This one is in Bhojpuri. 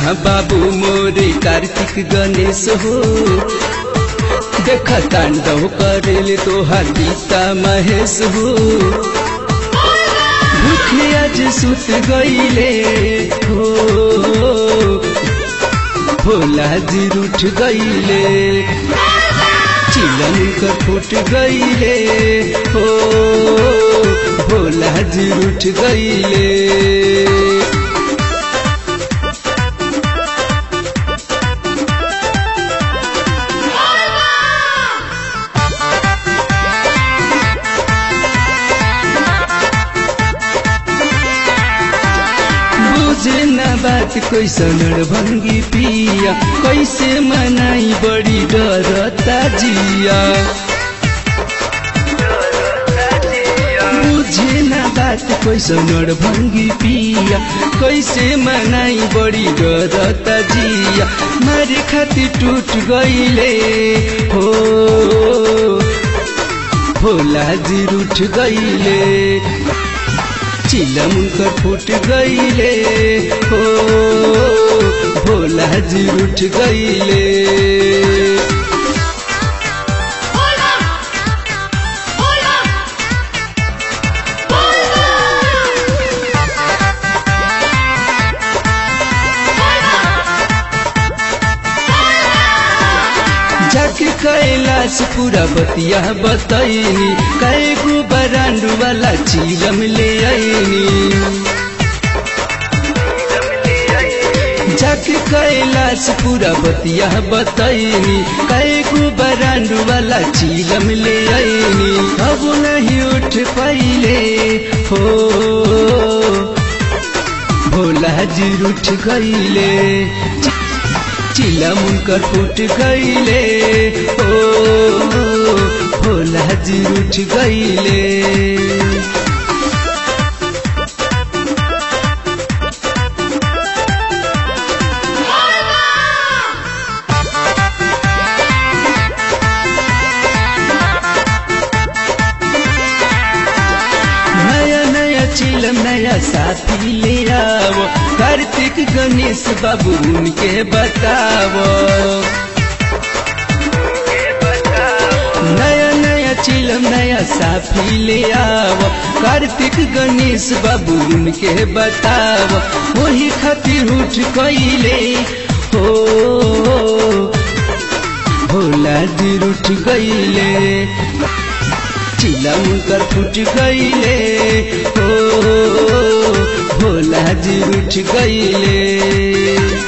बाबू मोरे कार्तिक गणेश हो देख तांडव करेले तोहार गीता महेश हो भूखे आज सुत गईले हो भोला जी रूठ गईले चिलन कर फूट गईले हो भोला जी रूठ गईले बुझे न बात कैसन भंगी पिया कैसे मनाई बड़ी डरता जिया बुझे न बात कैसन भंगी पिया कैसे मनाई बड़ी डरता जिया मारे खातिर टूट गईले हो भोला जी रूठ गईले चिलम कर फूट गईले हो भोला जी रूठ गईले Hola! Hola! जाके कैलाश पूरा बतिया बतैनी कैगो बरांडू वाला चिलम ले आईनी जाके कैलाश पूरा बतिया बतैनी कैगो बरांडू वाला चिलम ले आईनी अब नहीं उठ पाइले हो भोला जी उठ गईले चिलम कर फूट गईले ओ भोला जी उठ गईले नया नया चिलम नया साथी ले आओ कार्तिक गणेश बाबू उनके बताओ नया नया चिलम नया साथी ले आओ कार्तिक गणेश बाबू उनके बताओ वही खातिर उठ कैले हो भोला जी उठ गईले चिलम कर फूट गईले हो भोला जी उठ गईले